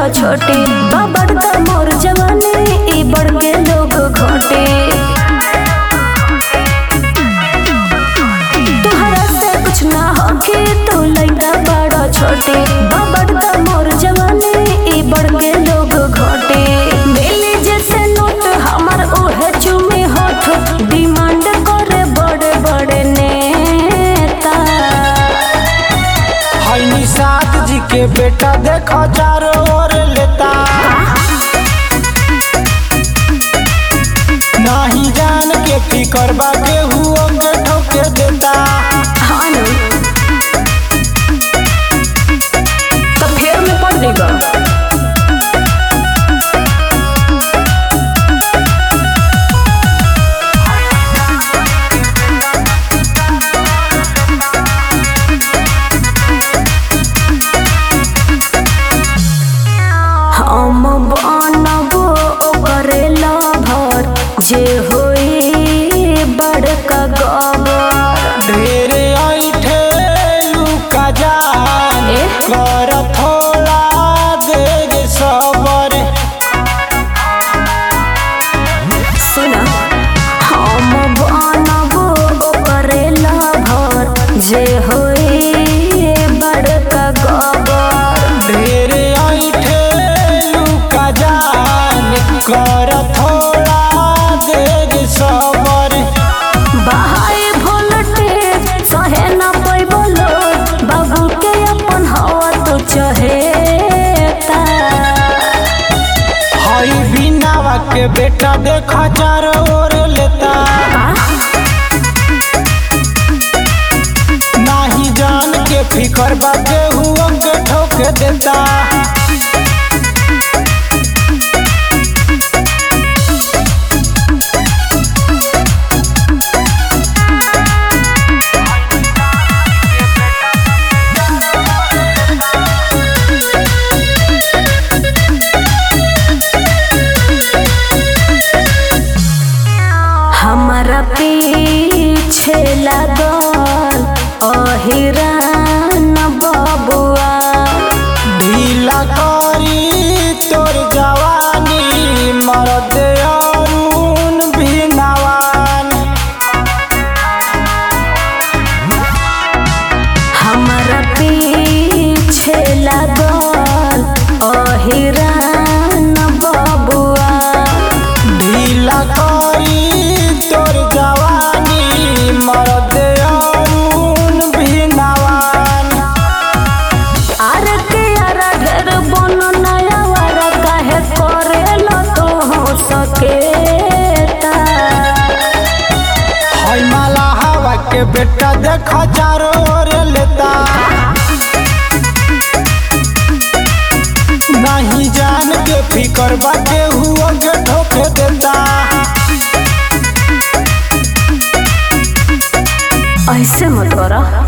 बड़ा छोटे बाबर दा मोर जवानी ई बढ़ के लोग घोटे तुहरा से कुछ ना होके तू लइका बड़ा छोटे बाबर दा मोर जवानी ई बढ़ के लोग घोटे मिली जैसे नोट हमर ओहे चुमे होठ डिमांड करे बड़े बड़े नेता है निषाद जी के बेटा देखो चारों ओर लेता नाही जान के फिकर बा केहू के ठोके देता हाँ न। तो फेर में पड़ देगा हम बनबो करेला भर जे होई बड़का गबर ढेरे ऐठे लुका जान ए? कर थोड़ा देग सबर सुना हम बनबो करेला भर जे होई बड़का गबर ढेरे ऐठे लुका जान कर थोड़ा देग सबर बाहाए भोलटेज सहे ना पैबो लोग बाबू के अपन हवा तो चहेता हई बिनावा के बेटा देखा चारों ओर लेता नाही जान के फिकर बा केहू के ठोके देता हमारा पीछे लागल अहिरान बबुआ ढीला करी तोर जवानी मरद अरुण भिनवान हमारा पीछे लागल अहिरान बबुआ ढीला करी तोर जवानी मरद अरुण भिनवान आर के आरा ढेर बन नया वारा काहे करेला तो हो सकेता हई माला हवा के बेटा देखा चारों ओर लेता नहीं जान के फिकर बा केहू के ठोके देता ऐसे मत करा